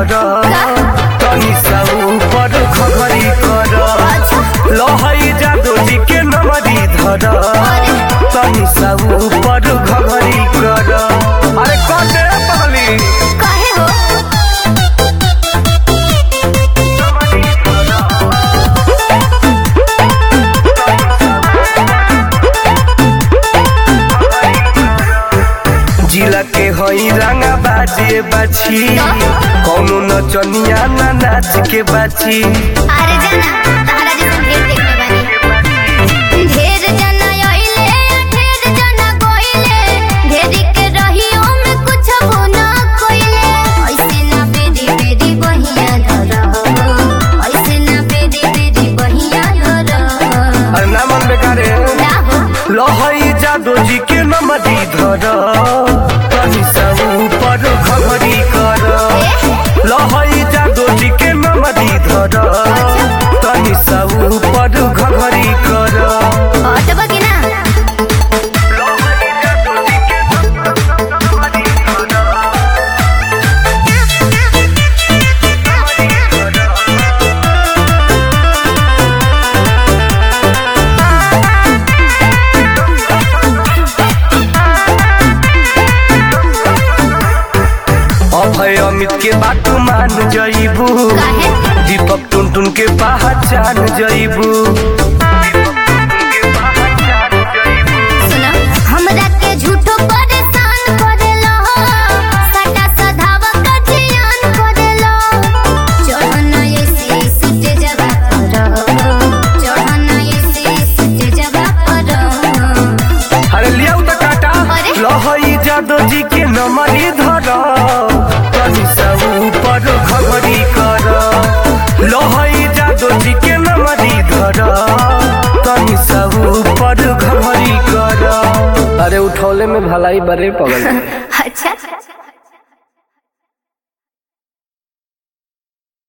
धर तनी सा ऊपर घघरी कर लहई जादू जी के नमरी धर तनी सा ऊपर घघरी कर अरे कौन दे पगली काहे हो जिला के हई रंगा बाजे बाछी कौनो नचनिया ना नाच के बाछी अरे जाना तारा जैसे ढेर देखले बानी ढेर जना आइले ढेर जना कोइले ढेरी के रहियो में कुछ ना कोइले ऐसे ना बेरी बेरी बहिया धर ऐसे ना बेरी बेरी बहिया धर अरे ना मन बेकारे ना हो लहई जादू जी के नमरी धर तनी सा ऊपर घघरी कर लहई जादू जी के नमरी धर तनी सा ऊपर घघरी कर हटबा कि ना अभय अमित के बात मान जईबू काहे दीपक टुन टुन के पहचान जईबू सुना हमरा के झूठो परेशान करेलो सटा सधावा का जियान करेलो चढ़ना ऐसे सुते जगह पर चढ़ना ऐसे सुते जगह पर अरे लियाऊ त काटा अरे? लहई जादू जी के नमरी धर तनी सा ऊपर घघरी कर लहई जादू जी के नमरी धर तनी सा ऊपर घघरी कर अरे उठौले में भलाई बरे पगल